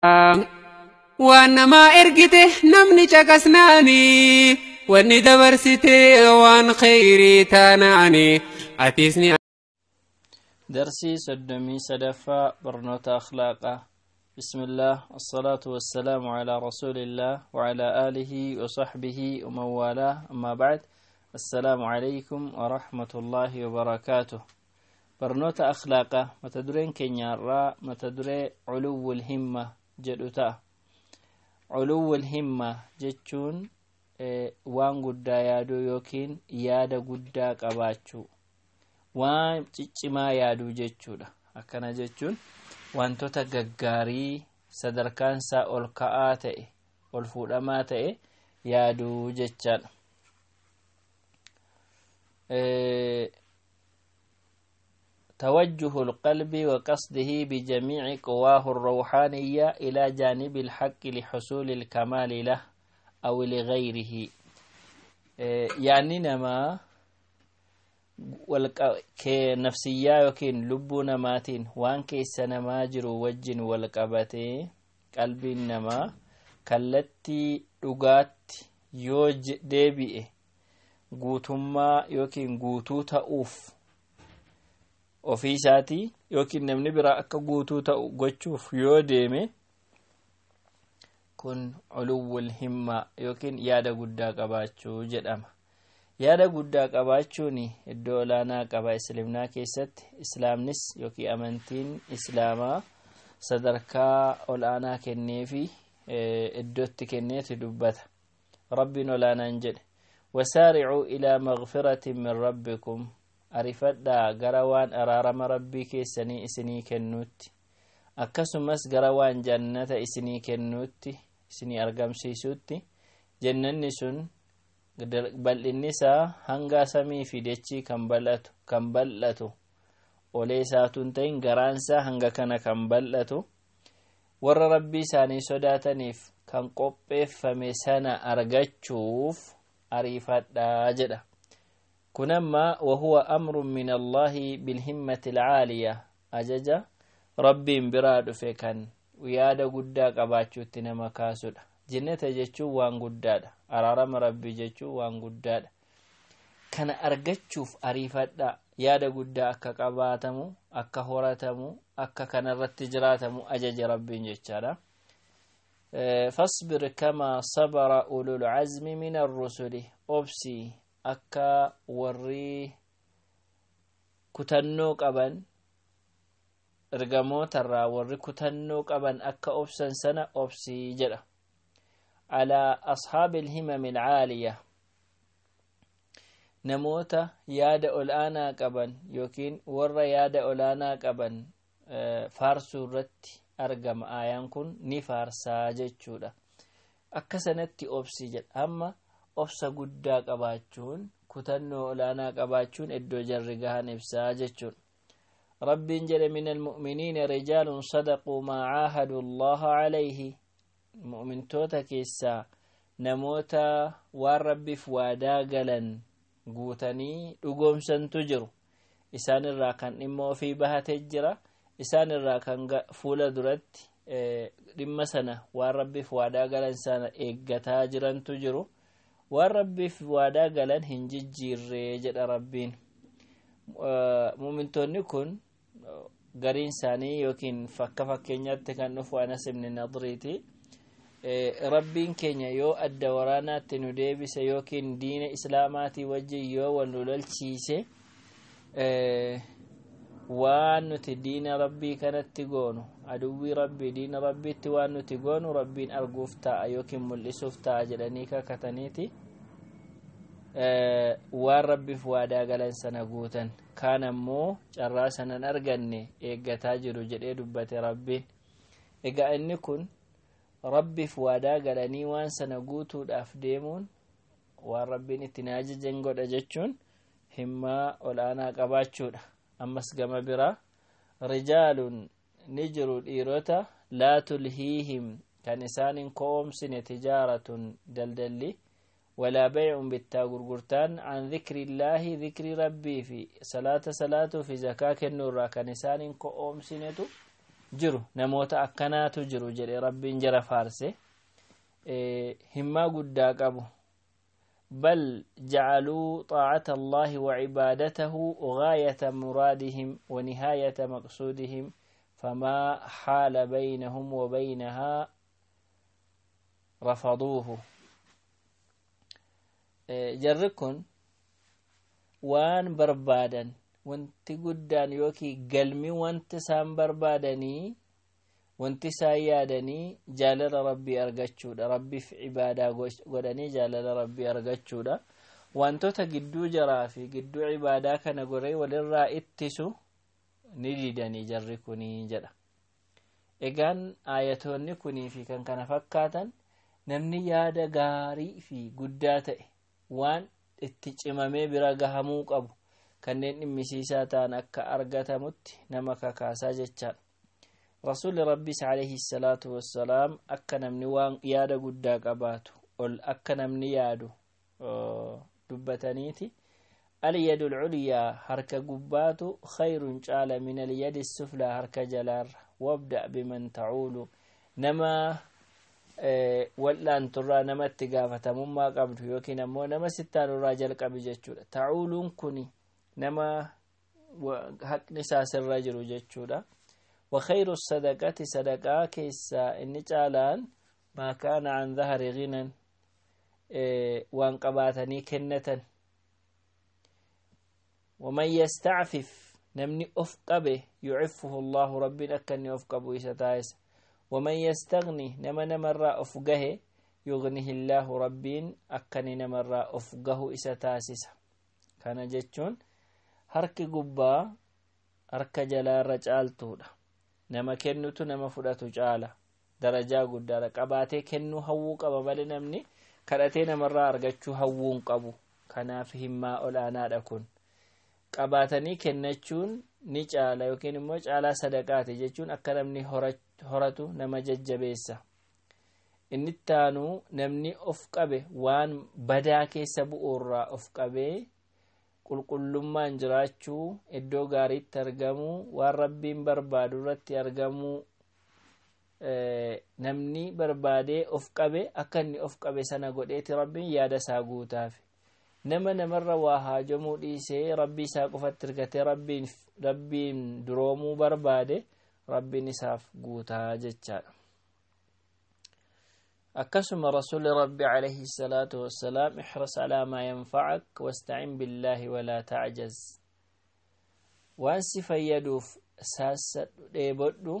waan namaa ergite namni caqasnaani wanni dabarsite waan kheyrii taanaani atis ni درسي سدمي سدفا برنوت أخلاقه بسم الله الصلاة والسلام على رسول الله وعلى آله وصحبه ومن والاه أما بعد السلام عليكم ورحمة الله وبركاته برنوت أخلاقه متدرين كنيارا متدري علو الهمة جدوتا علو الهمة جتشون waan guddaa yaaduu yookiin yaada guddaa qabaachuu waan ciccimaa yaaduu jechuudha akkana jechuun wantoota gaggaarii sadarkaan isaa ol ka'aa ta'e ol fuudhamaa ta'e yaaduu jechaadha توجه القلب وقصده بجميع قواه الروحانية إلى جانب الحق لحصول الكمال له أو لغيره يعني نما nafsiyyaa yookiin lubbuu namaatiin waan keessa namaa jiru wajjin wal qabatee qalbiin namaa kallattii dhugaatti yoo deebi'e guutummaa yookiin guutuu ta'uuf ofii isaatii yookiin namni biraa akka guutuu ta'u gochuuf yoo deeme kun culuwwul himmaa yookiin yaada guddaa qabaachuu jedhama yaada guddaa qabaachuun iddoo olaanaa qaba islaamnaa keessatti islaamnis yookiin amantiin islaamaa sadarkaa olaanaa kenneefi iddootti kenneeti dubbata rabbiin olaanaan jedhe wasaaricuu ilaa magfiratin min rabbikum arifadhaa gara waan araarama rabbii keessanii isinii kennuutti akkasumas gara waan jannata isinii kennuutti isinii argamsiisuutti jannanni sun bal'inni isaa hanga samii fi dachii kan bal'atu kan bal'atu olee isaatuun ta'in garaan isaa hanga kana kan bal'atu warra rabbii isaanii sodaataniif kan qopheeffame sana argachuuf ariifadhaa jedha kun amma wahuwa amrun min allaahi bilhimmati alcaaliya ajaja rabbiin biraa dhufe kan yaada guddaa qabaachuutti nama kaasudha jannata jechuun waan guddaadha araarama rabbii jechuun waan guddaadha kana argachuuf ariifadha yaada guddaa akka qabaatamu akka horatamu akka kanarratti jiraatamu ajaja rabbiin jechaadha فاصبر كما صبر أولو العزم من الرسل أبسي أكا وري كتنو قبن ergamoota irraa warri kutannoo qaban akka obsan sana obsii jedha alaa ashaabi ilhimami alcaaliya namoota yaada ol aanaa qaban yookiin warra yaada ol aanaa qaban faarsuu irratti argama aayaan kun ni faarsaa jechuudha akka sanatti obsii jedha amma obsa guddaa qabaachuun kutannoo ol aanaa qabaachuun iddoo jarri gahan ibsaa jechuudha ربين جل من المؤمنين رجال صدقوا ما عاهدوا الله عليه مؤمن توتا كيسا نموتا والرب فوادا قلن قوتني لقوم سنتجر إسان الراكن إما في بها تجرى إسان الراكن فولا درت dhimma sana waan rabbiif waadaa galan sana eeggataa jirantu jiru waan rabbiif waadaa galan hin jijjiirree jedha rabbiin mumintoonni kun gariin isaanii yookiin fakka fakkeenyaatti kan dhufu anas ibni nadriiti rabbiin keenya yoo adda waraanaatti nu deebise yookiin diina islaamaatii wajjin yoo wal nu lolchiise waan nuti diina rabbii kanatti goonu aduwwii rabbii diina rabbiitti waan nuti goonu rabbiin arguuf ta'a yookiin mul'isuuf ta'a jedhanii kakataniiti waan rabbiif waadaa galan sana guutan kaan ammoo carraa sanan arganne eeggataa jiru jedhee dubbate rabbiin egaa inni kun rabbiif waadaa galanii waan sana guutuudhaaf deemuun waan rabbiin ittiin ajajan godha jechuun himmaa ol'aanaa qabaachuudha ammas gama biraa rijaalun ni jiru dhiirota laa tulhiihim kan isaanin ko'omsine tijaaratun daldalli ولا بيع بتا غرغرتان عن ذكر الله ذكر ربي في صلاة صلاة في زكاة النور كنسان كأوم سنتو jiru namoota akkanaatu jiru jedhe rabbiin jara faarse himmaa guddaa qabu بل جعلوا طاعة الله وعبادته غاية مرادهم ونهاية مقصودهم فما حال بينهم وبينها رفضوه جركن وان بربادا wanti guddaan yookiin galmi wanti isaan barbaadanii wanti isaan yaadanii jaalala rabbii argachuudha rabbiif ibaadaa godhanii jaalala rabbii argachuudha wantoota gidduu jaraa fi gidduu ibaadaa kana goree walirraa ittisu ni didanii jarri kunii jedha egaan aayatoonni kunii fi kan kana fakkaatan namni yaada gaarii fi guddaa ta'e waan itti cimamee bira gahamuu qabu kanneen dhimmisiisaa ta'an akka argatamutti nama kakaasaa jechaadha rasuulli rabbiis alayhi salaatu wassalaam akka namni waan yaada guddaa qabaatu ol akka namni yaadu dubbataniiti اليد العليا هركة قبات خير جال من اليد السفلى هركة جلار وابدأ بمن تعول نما wal'aan turraa namatti gaafatamummaa qabdu yookiin ammoo nama sittaan irraa jalqabi jechuudha ta'uuluun kun nama haqni isaa sirra jiru jechuudha وخير الصدقة صدقة كيسا إن جالان ما كان عن ظهر غنى وان قباتني كنة ومن يستعفف نمني أفقبه يعفه الله ربنا أكني أفقبه إستايس ومن يستغني نما نمر أفقه يغنيه الله ربين أكني نمر أفقه إستاسس كان جتشون هرك قبا هرك جلا رجال تودا nama kennutu nama fudhatu caala darajaa guddaadha qabaatee kennuu hawwuu qaba malee namni kadhatee namarraa argachuu hawwuun qabu kanaaf himmaa olaanaadha kun qabaatanii kennachuun ni caala yookiin immoo caalaa sadaqaati jechuun akka namni horatu nama jajjabeessa inni taanuu namni of qabe waan badaa keessa bu'uurraa of qabee qulqullummaan jiraachuu iddoo gaariitti argamuu waan rabbiin barbaadu irratti argamuu namni barbaadee of qabe akka inni of qabe sana godheeti rabbiin yaada isaa guutaaf nama namarra waa haajomuu dhiisee rabbii isaa qofatti hirkatee rabbiin duroomuu barbaade rabbiin isaaf guutaa jechaadha akkasuma rasuuli rabbi alayhi salaatu wassalaam ixras alaa maa yanfacak wastacin billaahi walaa tacjaz waan si fayyaduuf saassadhu dheebodhu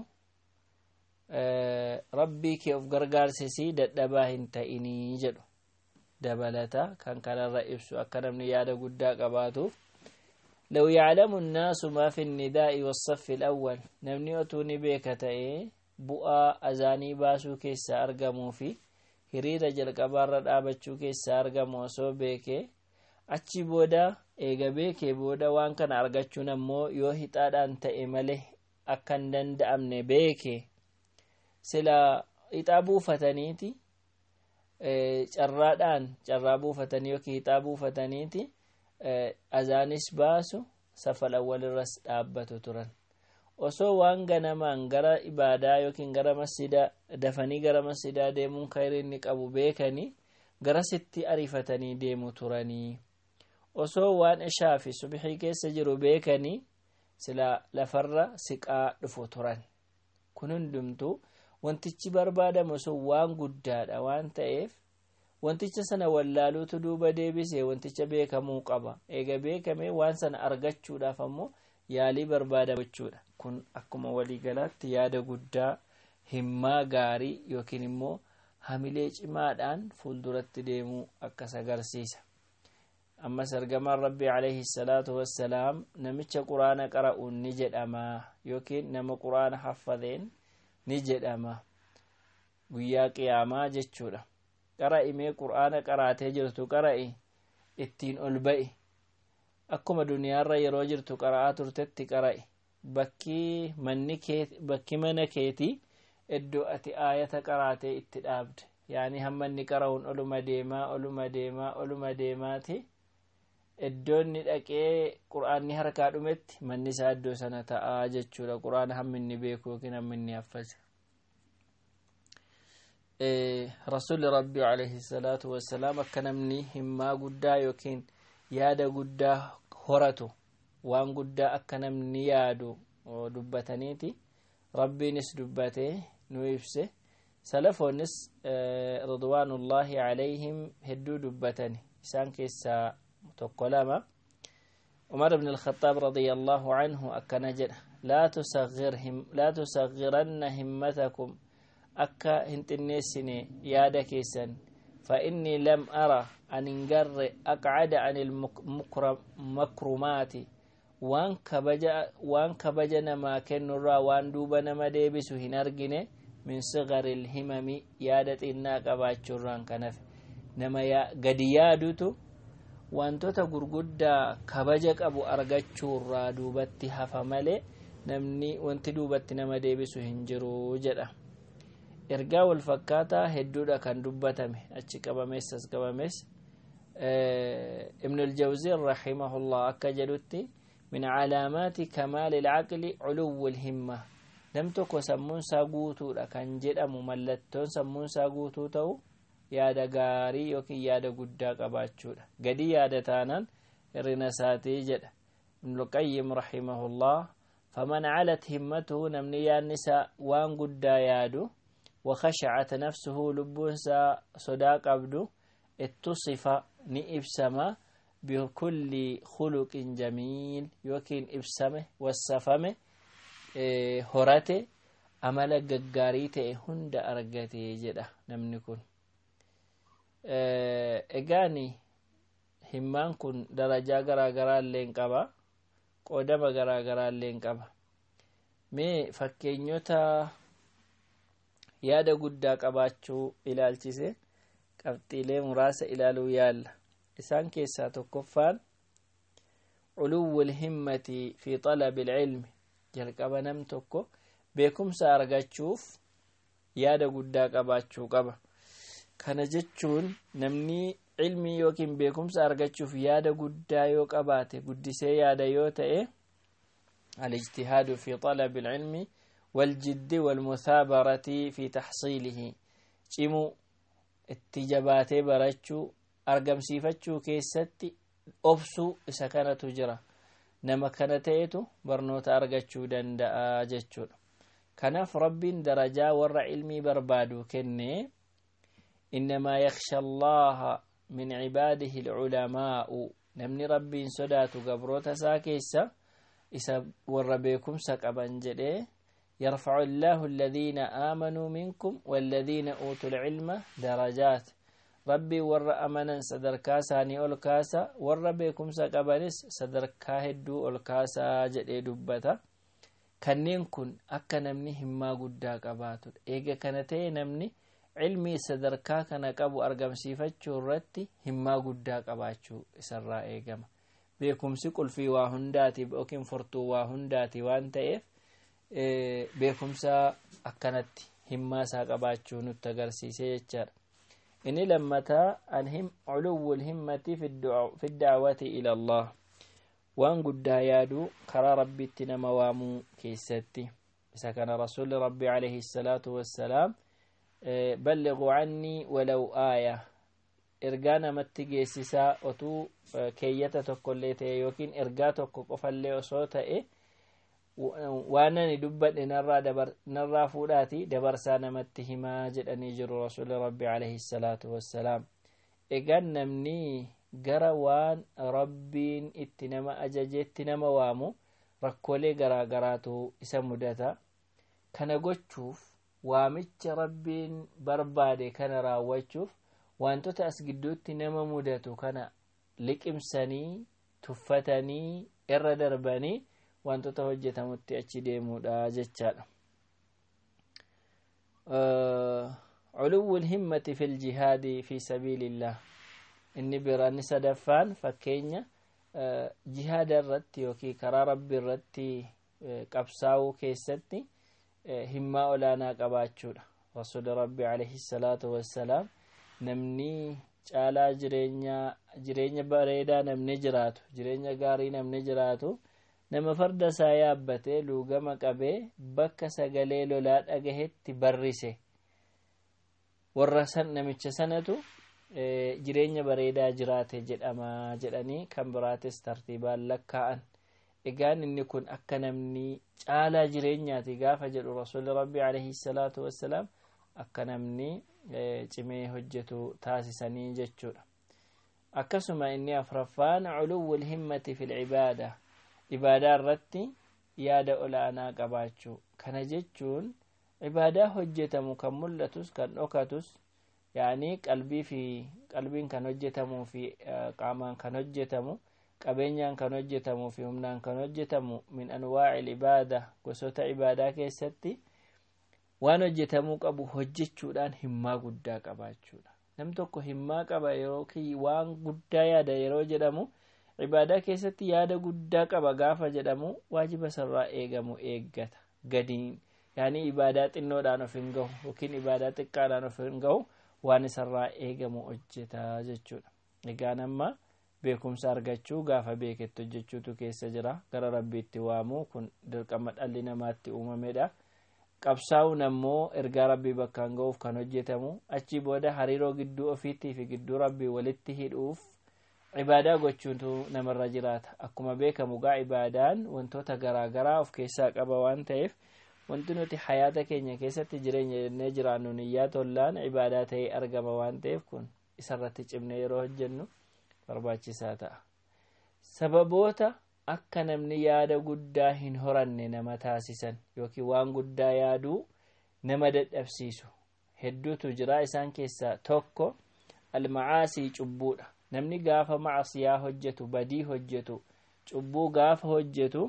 rabbii kee of gargaarsisii dadhabaa hin ta'inii jedhu dabalata kan kanarra ibsu akka namni yaada guddaa qabaatuuf لو يعلم الناس ما في النداء والصف الأول نمني أتوني بيك تأي بؤا أزاني باسو كيسا أرقمو في hiriira jalqabaarra dhaabachuu keessa argamu osoo beekee achi booda eega beekee booda waan kana argachuun ammoo yoo hixaadhaan ta'e malee akka hin danda'amne beekee sila hixaa buufataniiti carraadhaan carraa buufatanii yookiin hixaa buufataniiti azaanis baasu safal awwalirras dhaabbatu turan osoo waan ganamaan gara ibaadaa yookiin gara masjidaa dafanii gara masjidaa deemuun khayrii inni qabu beekanii garasitti ariifatanii deemu turanii osoo waan ishaa fi subxii keessa jiru beekanii sila lafarra siqaa dhufu turan kun hundumtuu wantichi barbaadamu sun waan guddaadha waan ta'eef wanticha sana wallaaluutu duuba deebisee wanticha beekamuu qaba eega beekame waan sana argachuudhaaf ammoo yaalii barbaadamu jechuudha kun akkuma waliigalaatti yaada guddaa himmaa gaarii yookiin immoo hamilee cimaadhaan fuulduratti deemuu akkas agarsiisa ammas ergamaan rabbii alayhi salaatu wassalaam namicha quraana qara'uun ni jedhama yookiin nama quraana haffadeen ni jedhama guyyaa qiyaamaa jechuudha qara'i mee quraana qaraatee jirtu qara'i ittiin ol ba'i akkuma duniyaarra yeroo jirtu qara'aa turtetti qara'i bakki manni bakki mana keetii iddoo ati aayata qaraatee itti dhaabde yaani hamma inni qara'uun oluma deemaa oluma deemaa oluma deemaati iddoo inni dhaqee qur'aanni harkaa dhumetti manni isaa iddoo sana ta'aa jechuudha qur'aana hammi inni beeku yookiin hammi inni haffase rasuulli rabbii alayhi salaatu wassalaam akka namni himmaa guddaa yookiin yaada guddaa horatu waan guddaa akka namni yaadu dubbataniiti rabbiinis dubbatee nu ibse salafoonnis ridwaanullaahi alayhim hedduu dubbatani isaan keessaa tokko lama umar ibn alkhaxaab radia allaahu anhu akkana jedha laa tusagiranna himmatakum akka hin xinneessine yaada keessan فإني لم أرى أن انقر أقعد عن المكرمات وان كبجا وان كبجا نما كنرا وان دوبا نما ديبسو هنرجنه من صغر الهمم يادت إنا قباتشران كنف نما يا قد يادوتو wantoota gurguddaa kabaja qabu argachuurraa duubatti hafa malee namni wanti duubatti nama deebisu hin jiru jedha ergaa wal fakkaataa hedduudha kan dubbatame achi qabamees as qabamees ibn aljawziin rahimahullah akka jedhutti min calaamaati kamaali ilcaqli culuwu lhimma nam tokko sammuunsaa guutuudha kan jedhamu mallattoon sammuunsaa guutuu ta'u yaada gaarii yookiin yaada guddaa qabaachuudha gadi yaada taanaan hirrina isaatii jedha ibnulqayyim rahimahullah faman calat himmatuhu namni yaadni isaa waan guddaa yaadu وخشعت نفسه لبونسا صدا قبدو اتصف نئبسما بكل خلق جميل يوكين إبسمه والسفمه إيه هرته أمل ققاريته هند أرقته جدا نمنكن egaani himmaan kun darajaa garaa garaa illeen qaba qoodama garaa garaa illeen qaba mee fakkeenyota yaada guddaa qabaachuu ilaalchise qabxiilee muraasa ilaaluu yaalla isaan keessaa tokkoffaan culuwwu lhimmati fi xalabi ilcilmi jalqaba nam tokko beekumsa argachuuf yaada guddaa qabaachuu qaba kana jechuun namni cilmii yookiin beekumsa argachuuf yaada guddaa yoo qabaate guddisee yaada yoo ta'e alijtihaadu fi xalabi ilcilmi والجد والمثابرة في تحصيله cimu itti jabaatee barachuu argamsiifachuu keessatti obsuu isa kanatu jira nama kana ta'etu barnoota argachuu danda'a jechuudha kanaaf rabbiin darajaa warra ilmii barbaadu kenne innamaa yaksha allaha min cibaadihi alculamaa'u namni rabbiin sodaatu gabroota isaa keessa isa warra beekumsa qaban jedhee يرفع الله الذين آمنوا منكم والذين أوتوا العلم درجات ربي ور أمنا صدر كاساني أول كاسا ور بكم سقبنس صدر كاهدو أول كاسا جدي دبتا kanneen kun akka namni himmaa guddaa qabaatu eega kana ta'e namni cilmii sadarkaa kana qabu argamsiifachuu irratti himmaa guddaa qabaachuu isarraa eegama beekumsi qulfii waa hundaati yookiin furtuu waa hundaati waan ta'eef beekumsa akkanatti himmaa isaa qabaachuu nutti agarsiise jechaadha inni lammataa culuwwu lhimmati fi dacwati ila allah waan guddaa yaaduu karaa rabbitti nama waamuu keessatti isa kana rasuli rabbi alayhi salaatu wassalaam balliquu cannii walaw aaya ergaa namatti geessisaa otuu keeyyata tokkollee ta'e yookiin ergaa tokko qofallee osoo ta'e waan ani dubbadhe narraa fuudhaati dabarsaa namatti himaa jedhanii jiru rasuli rabbi alayhi salaatu wassalaam egaan namni gara waan rabbiin itti nama ajajeetti nama waamu rakkoolee garaa garaatu isa mudata kana gochuuf waamicha rabbiin barbaade kana raawwachuuf wantoota as gidduutti nama mudatu kana liqimsanii tuffatanii irra darbanii wantoota hojjetamutti achi deemuudha jechaadha culuwwu lhimmati fi ljihaadi fi sabiilillah inni biraanni sadaffaan fakkeenya jihaada irratti yookiin karaa rabbi irratti qabsaa'uu keessatti himmaa olaanaa qabaachuudha rasuli rabbi alayhi salaatu wassalaam namni caalaa jireenya bareedaa namni jiraatu jireenya gaarii namni jiraatu nama farda isaa yaabbatee luugama qabee bakka sagalee lolaa dhagahetti barrise warra san namicha sanatu jireenya bareedaa jiraate jedhama jedhanii kan biraates tartiibaan lakkaa'an egaan inni kun akka namni caalaa jireenyaati gaafa jedhu rasuuli rabbii alayhi salaatu wassalaam akka namni cimee hojjetu taasisanii jechuudha akkasuma inni afraffaan culuwwul himmati fil cibaada ibaadaa irratti yaada ol'aanaa qabaachuu kana jechuun ibaadaa hojjetamu kan mul'atus kan dhokatus yaanii qalbii fi qalbiin kan hojjetamuu fi qaamaan kan hojjetamu qabeenyaan kan hojjetamuu fi humnaan kan hojjetamu min anwaaci ibaada gosoota ibaadaa keessatti waan hojjetamuu qabu hojjechuudhaan himmaa guddaa qabaachuudha nam tokko himmaa qaba yookiin waan guddaa yaada yeroo jedhamu ibaadaa keessatti yaada guddaa qaba gaafa jedhamu waajiba sarraa eegamu eeggata gadiin yaanii ibaadaa xinnoodhaan of hin gahu yookiin ibaadaa xiqqaadhaan of hin gahu waan isarraa eegamu hojjeta jechuudha egaan amma beekumsa argachuu gaafa beekettu hojjechuutu keessa jira gara rabbiitti waamuu kun dirqama dhalli namaatti uumamedha qabsaa'uun ammoo ergaa rabbii bakkaan ga'uuf kan hojjetamu achii booda hariiroo gidduu ofiitii fi gidduu rabbii walitti hidhuuf ibaadaa gochuutu namarra jiraata akkuma beekamu gaa ibaadaan wantoota garaagaraa of keessaa qaba waan ta'eef wanti nuti hayaata keenya keessatti jireenya jennee jiraannu niyyaa tollaan ibaadaa ta'ee argama waan ta'eef kun isarratti cimne yeroo hojjennu barbaachisaa ta'a sababoota akka namni yaada guddaa hin horanne nama taasisan yookiin waan guddaa yaaduu nama dadhabsiisu hedduutu jira isaan keessaa tokko almacaasii cubbuudha namni gaafa macasiyaa hojjetu badii hojjetu cubbuu gaafa hojjetu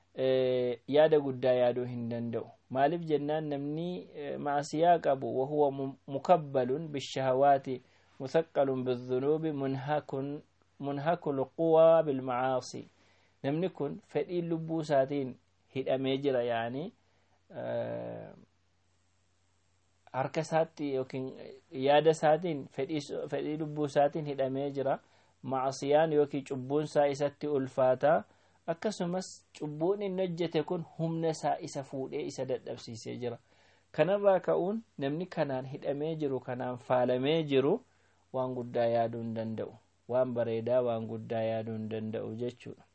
yaada guddaa yaaduu hin danda'u maaliif jennaan namni macasiyaa qabu wahuwa mukabbalun bishahawaati مثقل بالذنوب منهك منهك القوى بالمعاصي namni kun fedhii lubbuu isaatiin hidhamee jira yaani harka isaatti yookiin yaada isaatiin fedhii lubbuu isaatiin hidhamee jira macsiyaan yookiin cubbuun isaa isatti ulfaataa akkasumas cubbuun inni hojjete kun humna isaa isa fuudhee isa dadhabsiisee jira kanarraa ka'uun namni kanaan hidhamee jiru kanaan faalamee jiru waan guddaa yaaduu hin danda'u waan bareedaa waan guddaa yaaduu hin danda'u jechuudha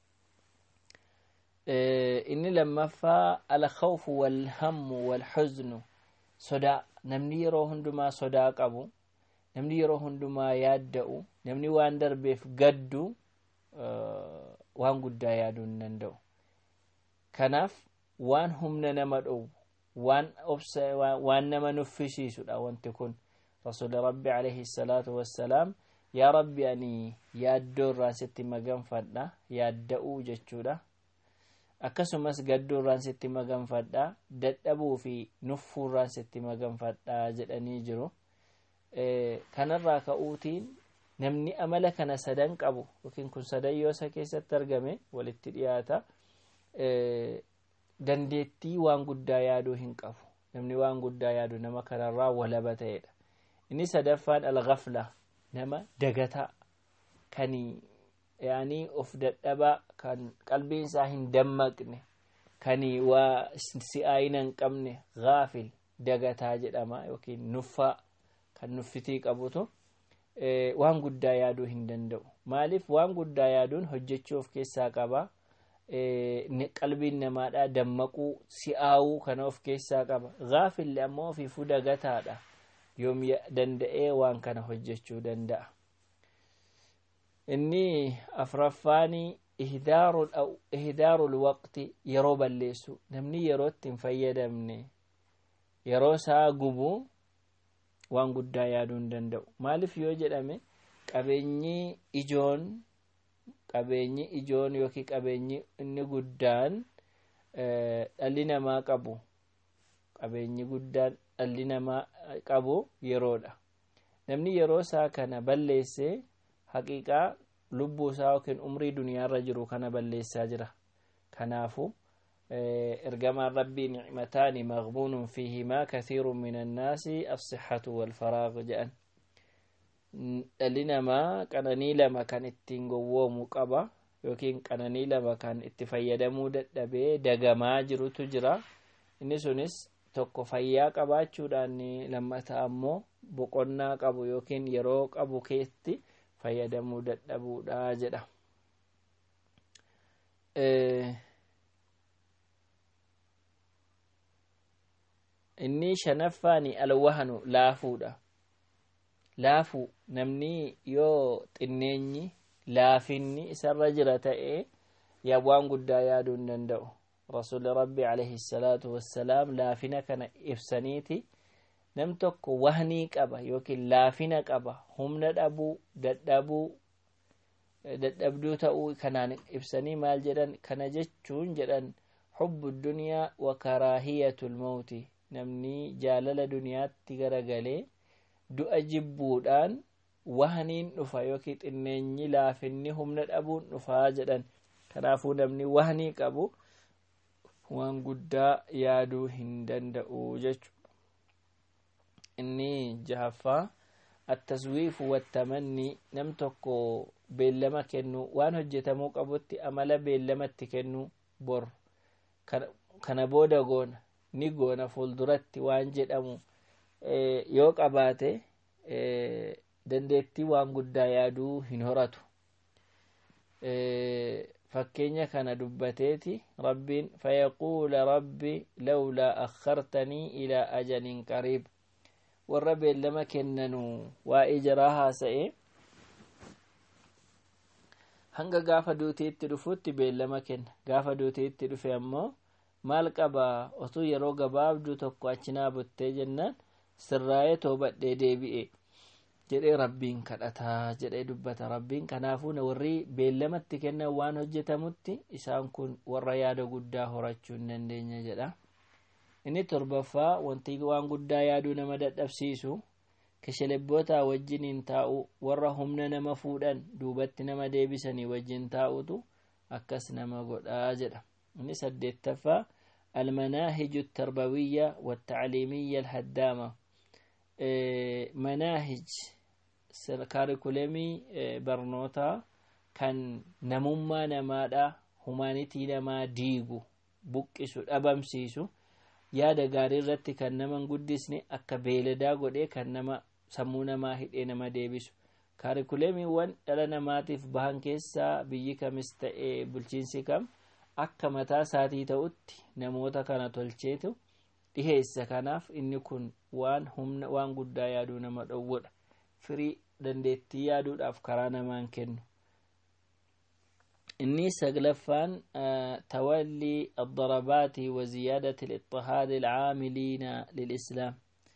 inni lammaffaa alkhawfu walhammu walhuznu sodaa namni yeroo hundumaa sodaa qabu namni yeroo hundumaa yaadda'u namni waan darbeef gaddu waan guddaa yaaduu hin danda'u kanaaf waan humna nama dhowu waan obsa waan nama nuffisiisudha wanti kun رسول ربي عليه الصلاة والسلام يا ربي أني يادو رانستي مغان فدا يادو جچودا akkasumas gadduu irraan sitti maganfadha dadhabuu fi nuffuu irraan sitti maganfadha jedhanii jiru kanarraa ka'uutiin namni amala kana sadan qabu yookiin kun sadan yoo isa keessatti argame walitti dhiyaata dandeettii waan guddaa yaaduu hin qabu namni waan guddaa yaadu nama kanarraa walaba ta'edha inni sadaffaan alghafla nama dagataa kan yaanii of dadhabaa kan qalbiin isaa hin dammaqne kan waa si'aayina hin qabne gaafil dagataa jedhama yookiin nuffaa kan nuffitii qabutu waan guddaa yaaduu hin danda'u maaliif waan guddaa yaaduun hojjechuu of keessaa qaba qalbiin namaadha dammaquu si'aawuu kana of keessaa qaba gaafilli ammoo ofiifuu dagataadha yoom danda'ee waan kana hojjechuu danda'a inni afraffaani ihdaarul waqti yeroo balleessu namni yerootti hin fayyadamne yeroo isaa gubu waan guddaa yaaduu hin danda'u maaliif yoo jedhame qabeenyi ijoon qabeenyi ijoon yookiin qabeenyi inni guddaan dhalli namaa qabu qabeenyi guddaan dhalli namaa qabu yeroodha namni yeroo isaa kana balleessee haqiiqaa lubbuu isaa yookiin umrii duniyaarra jiru kana balleessaa jira kanaafu ergamaan rabbii nicmataani maqbuunun fiihimaa kathiirun min annaasi assixatu walfaraaq jedhan dhalli namaa qananii lama kan ittiin gowwoomu qaba yookiin qananii lama kan itti fayyadamuu dadhabee dagamaa jirutu jira inni sunis tokko fayyaa qabaachuudhaan lammataa ammoo boqonnaa qabu yookiin yeroo qabu keessatti fayyadamuu dadhabuudha jedha inni shanaffaani alwahanu laafuudha laafu namni yoo xinneenyi laafinni isarra jira ta'e yaa waan guddaa yaaduu hin danda'u rasuli rabbi alayhi salaatu wassalaam laafina kana ibsaniiti nam tokko wahnii qaba yookiin laafina qaba humna dhabuu dadhabuu dadhabduu ta'uu kanaan ibsanii maal jedhan kana jechuun jedhan xubbu dunyaa wa karaahiyatu lmawti namni jaalala duniyaatti garagalee du'a jibbuudhaan wahniin dhufa yookiin xinneenyi laafinni humna dhabuun dhufaa jedhan kanaafuu namni wahnii qabu waan guddaa yaaduu hin danda'u jechu inni jahaffaa attaswiifu wattamanni nam tokko beellama kennu waan hojjetamuu qabutti amala beellamatti kennu bor kana booda goona ni goona fuulduratti waan jedhamu yoo qabaate dandeettii waan guddaa yaaduu hin horatu fakkeenya kana dubbateeti rabbiin fayaquula rabbi lawlaa akhartanii ilaa ajalin qariib warra beellama kennanu waa'ee jaraa haasa'e hanga gaafa duutiitti dhufutti beellama kenna gaafa duutiitti dhufe ammoo maal qaba otuu yeroo gabaabduu tokko achinaa buttee jennaan sirraa'ee toobadhee deebi'e jedhee rabbiin kadhataa jedhee dubbata rabbiin kanaafuu warri beellamatti kennan waan hojjetamutti isaan kun warra yaada guddaa horachuu hin dandeenya jedha inni torbaffaa wanti waan guddaa yaaduu nama dadhabsiisu keshelebboota wajjiniin taa'u warra humna nama fuudhan duubatti nama deebisanii wajjin taa'utu akkas nama godhaa jedha inni saddeettaffaa almanaahiju tarbawiyya wattacliimiyya alhaddaama manaahij kaarikulemii barnootaa kan namummaa namaadha humaanitii namaa diigu buqqisu dhabamsiisu yaada gaarii irratti kan nama guddisne akka beeladaa godhee kan nama sammuu namaa hidhee nama deebisu kaarikulemiiwwan dhala namaatiif bahan keessaa biyyi kamis ta'e bulchiinsi kam akka mataa isaatii ta'utti namoota kana tolcheetu dhiheessa kanaaf inni kun waan humna waan guddaa yaaduu nama dhowwudha firii dandeettii yaaduudhaaf karaa namaan kennu inni saglaffaan tawallii addarabaati wa ziyaadati littixaadi alcaamiliina lilislaam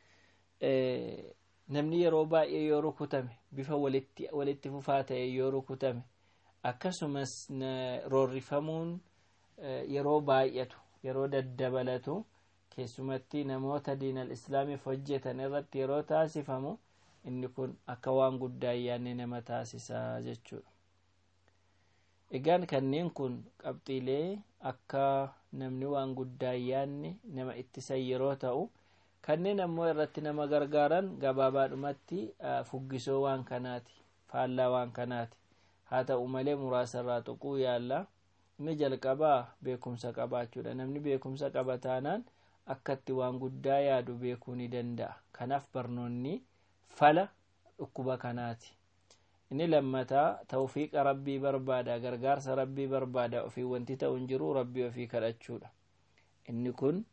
namni yeroo baay'ee yoo rukutame bifa walitti fufaa ta'e yoo rukutame akkasumas roorrifamuun yeroo baay'atu yeroo daddabalatu keessumatti namoota diinal islaamiif hojjetan irratti yeroo taasifamu inni kun akka waan guddaa yaanne nama taasisaa jechuudha egaan kanneen kun qabxiilee akka namni waan guddaa yaanne nama ittisan yeroo ta'u kanneen ammoo irratti nama gargaaran gabaabaadhumatti fuggisoo waan kanaati faallaa waan kanaati haa ta'u malee muraasarraa tuquu yaalla inni jalqabaa beekumsa qabaachuudha namni beekumsa qaba taanaan akkatti waan guddaa yaadu beekuu ni danda'a kanaaf barnoonni fala dhukkuba kanaati inni lammataa tawfiiqa rabbii barbaada gargaarsa rabbii barbaada ofii wanti ta'u hin jiru rabbii ofii kadhachuudha inni kun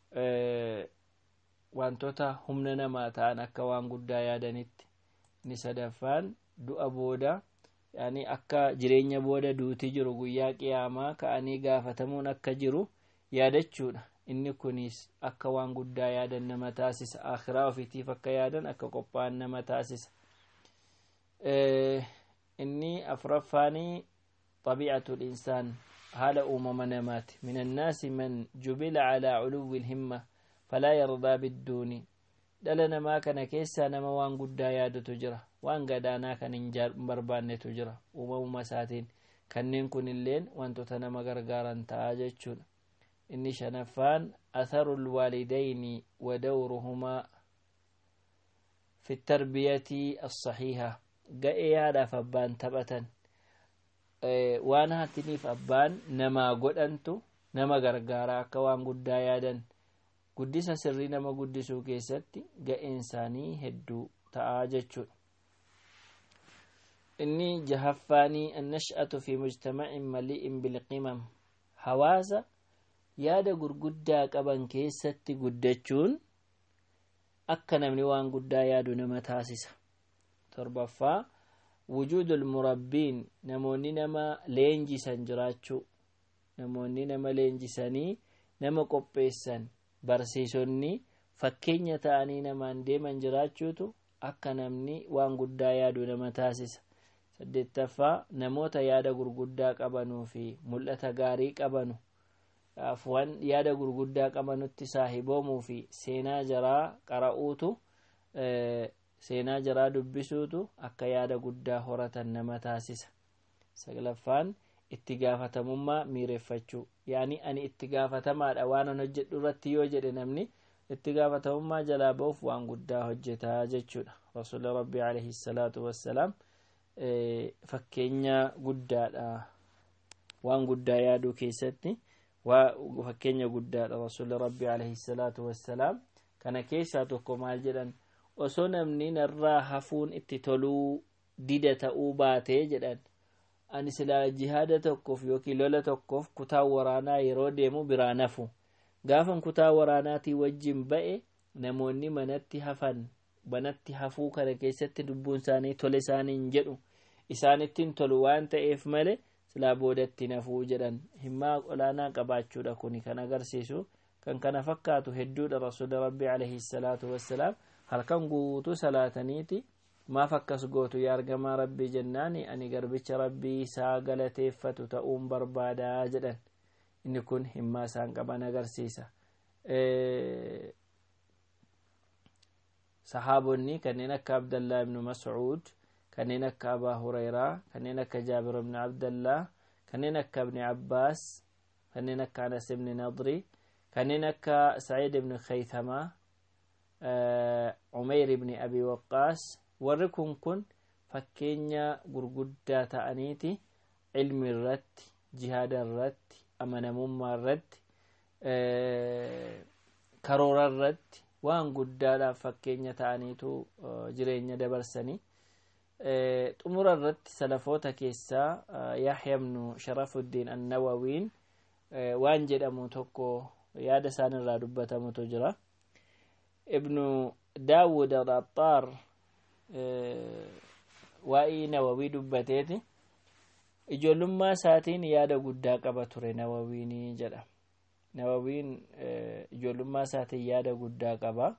wantoota humna namaa ta'an akka waan guddaa yaadanitti inni sadaffaan du'a booda yaani akka jireenya booda duuti jiru guyyaa qiyaamaa ka'anii gaafatamuun akka jiru yaadachuudha inni kunis akka waan guddaa yaadan nama taasisa akhiraa ofiitiif akka yaadan akka qophaa'an nama taasisa inni afraffaanii طبيعة الإنسان حال أمم نمات من الناس من جبل على علو الهمة فلا يرضى بالدون dhala namaa kana keessaa nama waan guddaa yaadatu jira waan gadaanaa kan hin barbaannetu jira uumamuma isaatiin kanneen kun illeen wantoota nama gargaaran ta'a jechuudha inni shanaffaan atharu lwaalidayni wa dawruhumaa fi tarbiyatii as-sahiha ga'ee haadhaaf abbaan taphatan waan haatiniif abbaan namaa godhantu nama gargaaraa akka waan guddaa yaadan guddisa sirrii nama guddisuu keessatti ga'een isaanii hedduu ta'aa jechuudha inni jahaffaanii annash'atu fi mujtamacin mali'in bilqimam hawaasa yaada gurguddaa qaban keessatti guddachuun akka namni waan guddaa yaadu nama taasisa torbaffaa wujuudu lmurabbiin namoonni nama leenjisan jiraachuu namoonni nama leenjisanii nama qopheessan barsiisonni fakkeenya ta'anii namaan deeman jiraachuutu akka namni waan guddaa yaadu nama taasisa saddeettaffaa namoota yaada gurguddaa qabanuu fi mul'ata gaarii qabanu waan yaada gurguddaa qabanutti saahiboomuu fi seenaa jaraa qara'uutu seenaa jaraa dubbisuutu akka yaada guddaa horatan nama taasisa saglaffaan itti gaafatamummaa miireeffachuu yaani ani itti gaafatamaadha waan an hojjedhu irratti yoo jedhe namni itti gaafatamummaa jalaa ba'uuf waan guddaa hojjetaa jechuudha rasuuli rabbii alayhi salaatu wassalaam fakkeenya guddaadha waan guddaa yaaduu keessatti fakkeenya guddaadha rasuuli rabbii alayhi salaatu wassalaam kana keessaa tokko maal jedhan osoo namni narraa hafuun itti toluu dida ta'uu baatee jedhan ani silaa jihaada tokkoof yookiin lola tokkoof kutaa waraanaa yeroo deemu biraa nafu gaafan kutaa waraanaatii wajjin ba'e namoonni manatti hafan manatti hafuu kana keessatti lubbuun isaanii tole isaaniin jedhu isaanittiin tolu waan ta'eef male silaa boodatti nafuu jedhan himmaa olaanaa qabaachuudha kuni kan agarsiisu kan kana fakkaatu hedduudha rasuuli rabbii alayhi salaatu wassalaam halkan guutuu salaataniiti maaf akkas gootu yaa argamaa rabbii jennaani ani garbicha rabbii isaa galateeffatu ta'uun barbaadaa jedhan inni kun himmaa isaan qaban agarsiisa sahaabonni kanneen akka abdallaa ibnu mascuud kanneen akka abaa hurayraa kanneen akka jaabir ibni abdallah kanneen akka ibni abbaas kanneen akka anas ibni nadri kanneen akka saciid ibni khaythamaa umeyr ibni abi waqqaas warri kun kun fakkeenya gurguddaa ta'aniiti ilmi irratti jihaada irratti amanamummaa irratti karoora irratti waan guddaadhaaf fakkeenya ta'aniitu jireenya dabarsanii xumura irratti salafoota keessaa yaxya ibnu sharafuddiin annawawiin waan jedhamu tokko yaada isaan irraa dubbatamutu jira ibnu daawud al-axxaar waa'ii nawawii dubbateeti ijoollummaa isaatiin yaada guddaa qaba ture nawawiin jedha nawawiin ijoollummaa isaatiin yaada guddaa qaba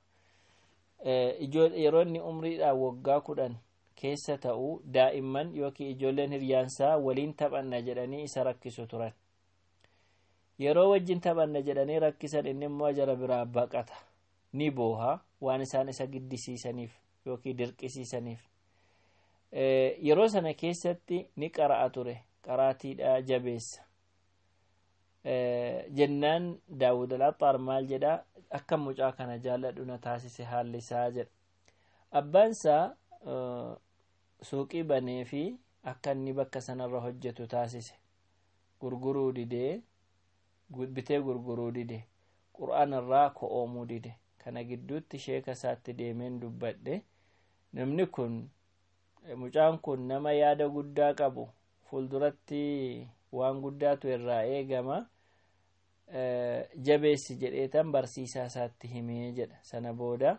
yeroo inni umriidhaan waggaa kudhan keessa ta'u daa'imman yookiin ijoolleen hiriyaansaa waliin taphanna jedhanii isa rakkisu turan yeroo wajjin taphanna jedhanii rakkisan inni immoo jara biraa baqata ni booha waan isaan isa giddisiisaniif yookiin dirqisiisaniif yeroo sana keessatti ni qara'a ture qaraatiidha jabeessa jennaan daawud al-axxaar maal jedha akka mucaa kana jaalladhu na taasise haalli isaa jedha abbaansaa suuqii banee fi akka inni bakka sanarra hojjetu taasise gurguruu didee bitee gurguruu dide qur'aanarraa ko'oomuu dide kana gidduutti sheeka isaatti deemeen dubbadhe namni kun mucaan kun nama yaada guddaa qabu fuulduratti waan guddaatu irraa eegama jabeessi jedheetan barsiisaa isaatti himee jedha sana booda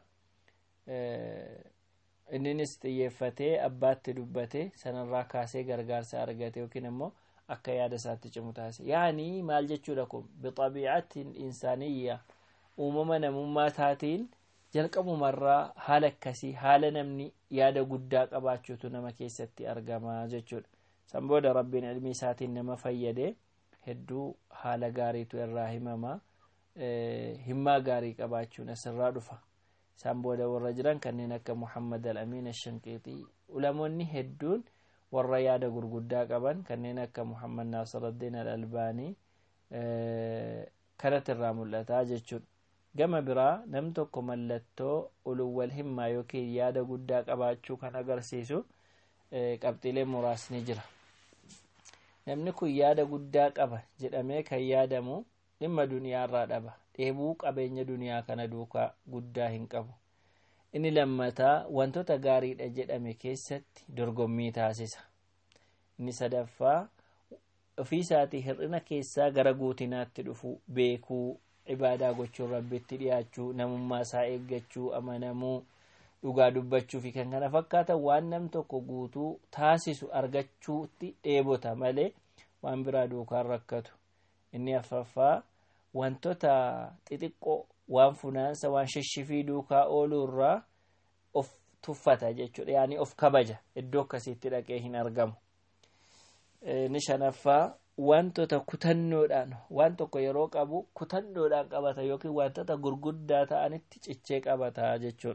inninis xiyyeeffatee abbaatti dubbate sanarraa kaasee gargaarsa argate yookiin immoo akka yaada isaatti cimu taasise yaani maal jechuudha kun bixabiicatiin insaaniyya uumama namummaa taatiin jalqabumarraa haala akkasii haala namni yaada guddaa qabaachuutu nama keessatti argama jechuudha san booda rabbiin ilmi isaatiin nama fayyade hedduu haala gaariitu irraa himama himmaa gaarii qabaachuun asirraa dhufa isaan booda warra jiran kanneen akka muhammad al-amiin ashanqiixii ulamoonni hedduun warra yaada gurguddaa qaban kanneen akka muhammad naasiraddiin al-albaanii kanatti irraa mul'ataa jechuudha gama biraa nam tokko mallattoo uluwwal himmaa yookiin yaada guddaa qabaachuu kan agarsiisu qabxiilee muraasni jira namni kun yaada guddaa qaba jedhamee kan yaadamu dhimma duniyaarraa dhaba dheebuu qabeenya duniyaa kana duukaa guddaa hin qabu inni lammataa wantoota gaariidha jedhame keessatti dorgommii taasisa inni sadaffaa ofii isaatii hir'ina keessaa gara guutinaatti dhufu beekuu ibaadaa gochuun rabbitti dhiyaachuu namummaa isaa eeggachuu amanamuu dhugaa dubbachuu fi kan kana fakkaatan waan nam tokko guutuu taasisu argachuutti dheebota malee waan biraa duukaan rakkatu inni afraffaa wantoota xixiqqoo waan funaansa waan shishifii duukaa ooluu irraa of tuffata jechuudha yaani of kabaja iddoo akkasiitti dhaqee hin argamu inni shanaffaa wantoota kutannoodhaan waan tokko yeroo qabu kutannoodhaan qabata yookiin wantoota gurguddaa ta'anitti cichee qabata jechuudha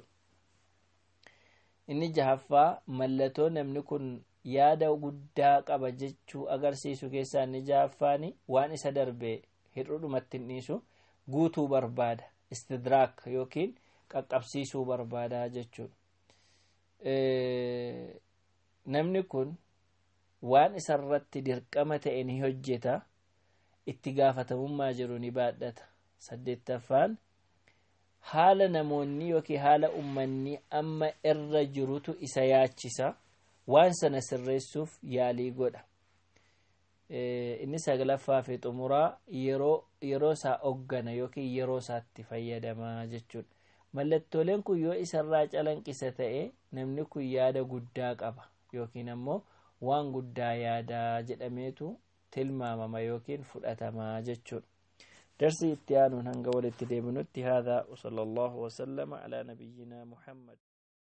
inni jahaffaa mallattoo namni kun yaada guddaa qaba jechuu agarsiisu keessaa inni jahaffaani waan isa darbe hir'udhumatti hin dhiisu guutuu barbaada istidraak yookiin qaqqabsiisuu barbaada jechuudha namni kun waan isarratti dirqama ta'e ni hojjeta itti gaafatamummaa jiru ni baadhata saddeettaffaan haala namoonni yookiin haala ummanni amma irra jirutu isa yaachisa waan sana sirreessuuf yaalii godha inni saglaffaa fi xumuraa yeroo isaa hoggana yookiin yeroo isaatti fayyadamaa jechuudha mallattooleen kun yoo isarraa calanqisa ta'e namni kun yaada guddaa qaba yookiin ammoo waan guddaa yaadaa jedhameetu tilmaamama yookiin fudhatamaa jechuudha darsii itti aanuun hanga walitti deebinutti haadaa wasala allahu wasalama alaa nabiyyinaa muhammad